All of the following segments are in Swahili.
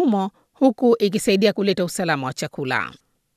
humo huku ikisaidia kuleta usalama wa chakula.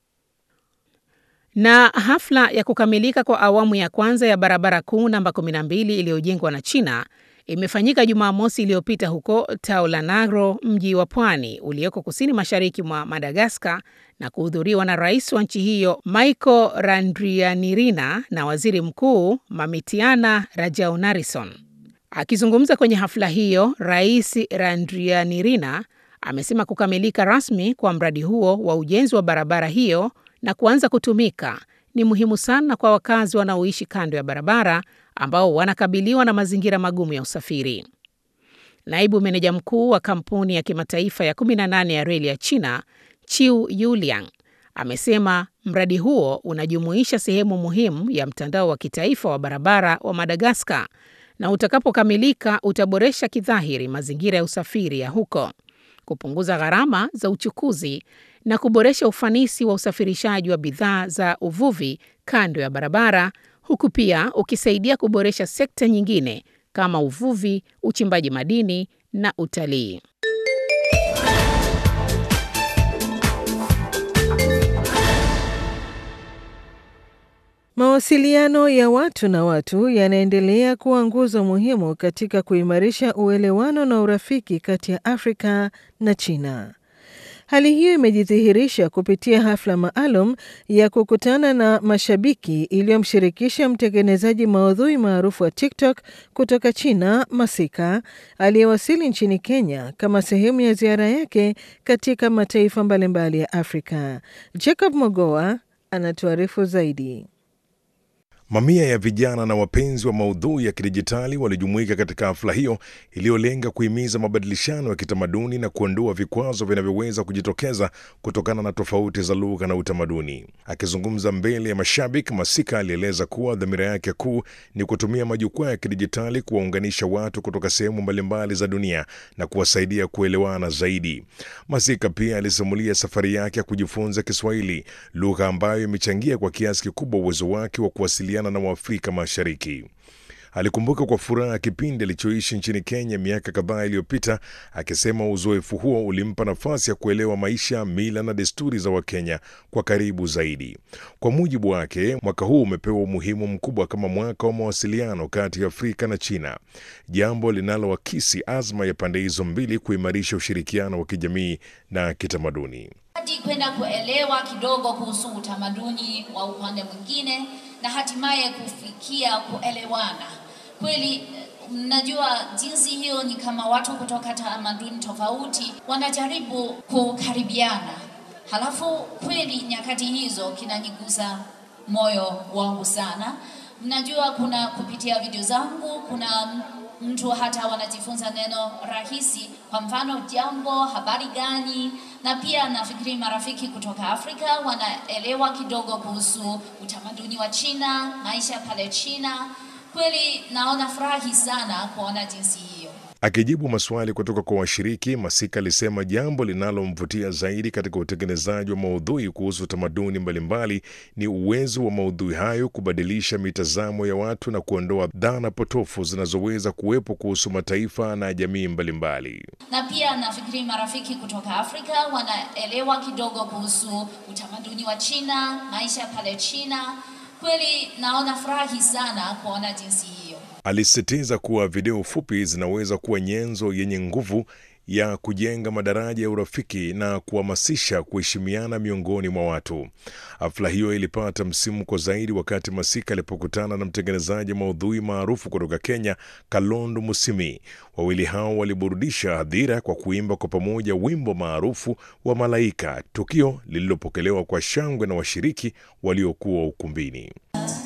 Na hafla ya kukamilika kwa awamu ya kwanza ya barabara kuu namba 12 iliyojengwa na China imefanyika Jumamosi iliyopita huko Taulanagro, mji wa pwani ulioko kusini mashariki mwa Madagaskar, na kuhudhuriwa na rais wa nchi hiyo Michael Randrianirina na waziri mkuu Mamitiana Rajaonarison. Akizungumza kwenye hafla hiyo, Rais Randrianirina amesema kukamilika rasmi kwa mradi huo wa ujenzi wa barabara hiyo na kuanza kutumika ni muhimu sana kwa wakazi wanaoishi kando ya barabara ambao wanakabiliwa na mazingira magumu ya usafiri. Naibu meneja mkuu wa kampuni ya kimataifa ya 18 ya reli ya China, Chiu Yuliang, amesema mradi huo unajumuisha sehemu muhimu ya mtandao wa kitaifa wa barabara wa Madagaskar na utakapokamilika utaboresha kidhahiri mazingira ya usafiri ya huko, kupunguza gharama za uchukuzi na kuboresha ufanisi wa usafirishaji wa bidhaa za uvuvi kando ya barabara, huku pia ukisaidia kuboresha sekta nyingine kama uvuvi, uchimbaji madini na utalii. Mawasiliano ya watu na watu yanaendelea kuwa nguzo muhimu katika kuimarisha uelewano na urafiki kati ya Afrika na China. Hali hiyo imejidhihirisha kupitia hafla maalum ya kukutana na mashabiki iliyomshirikisha mtengenezaji maudhui maarufu wa TikTok kutoka China, Masika, aliyewasili nchini Kenya kama sehemu ya ziara yake katika mataifa mbalimbali ya Afrika. Jacob Mogoa anatuarifu zaidi. Mamia ya vijana na wapenzi wa maudhui ya kidijitali walijumuika katika hafla hiyo iliyolenga kuhimiza mabadilishano ya kitamaduni na kuondoa vikwazo vinavyoweza kujitokeza kutokana na tofauti za lugha na utamaduni. Akizungumza mbele ya mashabiki, Masika alieleza kuwa dhamira yake kuu ni kutumia majukwaa ya kidijitali kuwaunganisha watu kutoka sehemu mbalimbali za dunia na kuwasaidia kuelewana zaidi. Masika pia alisimulia safari yake ya kujifunza Kiswahili, lugha ambayo imechangia kwa kiasi kikubwa uwezo wake wa kuwasiliana na Waafrika Mashariki. Alikumbuka kwa furaha kipindi alichoishi nchini Kenya miaka kadhaa iliyopita, akisema uzoefu huo ulimpa nafasi ya kuelewa maisha, mila na desturi za Wakenya kwa karibu zaidi. Kwa mujibu wake, mwaka huu umepewa umuhimu mkubwa kama mwaka wa mawasiliano kati ya Afrika na China, jambo linaloakisi azma ya pande hizo mbili kuimarisha ushirikiano wa kijamii na kitamaduni hadi kwenda kuelewa kidogo kuhusu utamaduni wa upande mwingine na hatimaye kufikia kuelewana kweli. Mnajua jinsi hiyo ni kama watu kutoka tamaduni tofauti wanajaribu kukaribiana, halafu kweli nyakati hizo kinanigusa moyo wangu sana. Mnajua kuna kupitia video zangu kuna mtu hata wanajifunza neno rahisi, kwa mfano jambo, habari gani, na pia nafikiri marafiki kutoka Afrika wanaelewa kidogo kuhusu utamaduni wa China, maisha pale China. Kweli naona furahi sana kuona jinsi hiyo. Akijibu maswali kutoka kwa washiriki, Masika alisema jambo linalomvutia zaidi katika utengenezaji wa maudhui kuhusu tamaduni mbalimbali ni uwezo wa maudhui hayo kubadilisha mitazamo ya watu na kuondoa dhana potofu zinazoweza kuwepo kuhusu mataifa na jamii mbalimbali. Na pia nafikiri marafiki kutoka Afrika wanaelewa kidogo kuhusu utamaduni wa China, maisha pale China. Kweli naona furahi sana kuona jinsi hiyo. Alisisitiza kuwa video fupi zinaweza kuwa nyenzo yenye nguvu ya kujenga madaraja ya urafiki na kuhamasisha kuheshimiana miongoni mwa watu. Hafla hiyo ilipata msimuko zaidi wakati Masika alipokutana na mtengenezaji maudhui maarufu kutoka Kenya, Kalondo Musimi. Wawili hao waliburudisha hadhira kwa kuimba kwa pamoja wimbo maarufu wa Malaika, tukio lililopokelewa kwa shangwe na washiriki waliokuwa ukumbini.